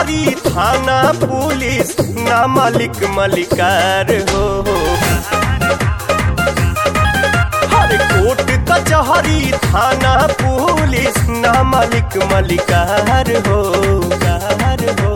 कचहरी थाना पुलिस ना मालिक मलिकार हो हर कोर्ट कचहरी थाना पुलिस ना मालिक मलिकार हो कार हो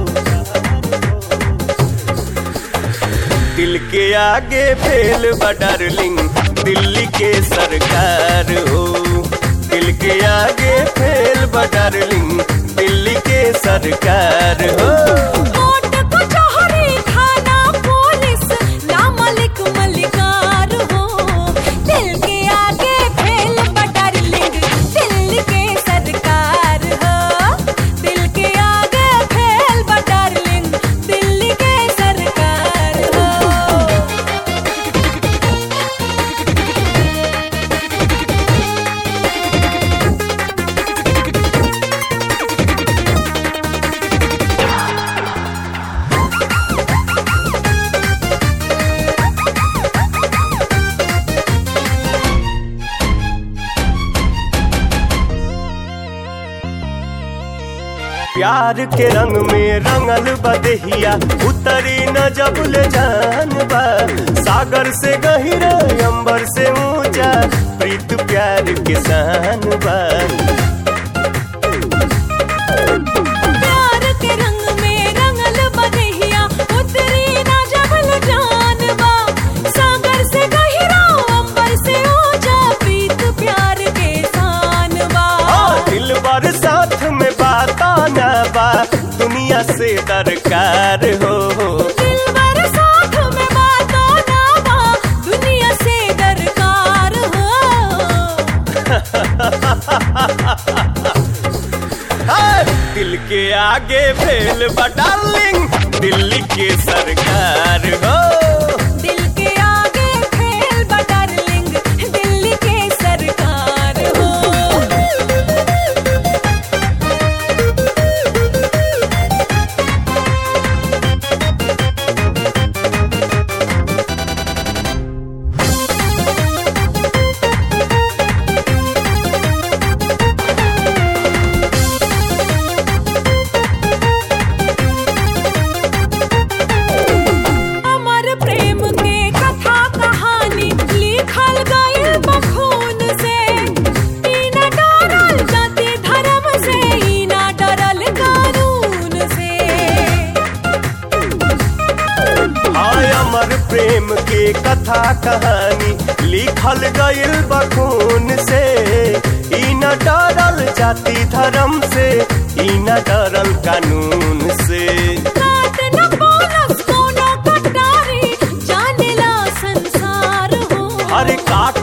दिल के आगे फेल बा डार्लिंग दिल्ली के सरकार हो दिल के आगे फेल बा डार्लिंग दिल्ली के सरकार हो कोर्ट कचहरी थाना पुलिस ना मलिक मलिकार हो दिल के आगे फेल बटारलिंग दिल के सरकार हो दिल के आगे फेल बटारलिंग दिल के सरकार हो प्यार के रंग में रंगल बदहिया उतरी न जब ले जान बा सागर से गहिरा अंबर से ऊंचा प्रीत प्यार के शान बा प्यार के रंग में रंगल बदहिया उतरी ना जबल जानबा सागर से गहिरा अंबर से ऊंचा प्रीत प्यार के शानबा हाँ, दिल बर साथ में बाता ना बा दुनिया से दरकार हो दिलबर साथ में बातों ना बा दुनिया से दरकार हो हाँ, दिल के आगे फेल बा डार्लिंग दिल्ली के सरकार हो दिल के आगे फेल बटारलिंग दिल्ली के सरकार हो अमर प्रेम के कथा कहानी लिखल गइल बखून से ई न डरल जाति धर्म से ई न डरल कानून से हाय अमर प्रेम के कथा कहानी लिखल गइल बखून से ई न डरल जाति धर्म से ई न डरल कानून से काट न बोलस कोनो कटारी जानेला संसार हो हर काट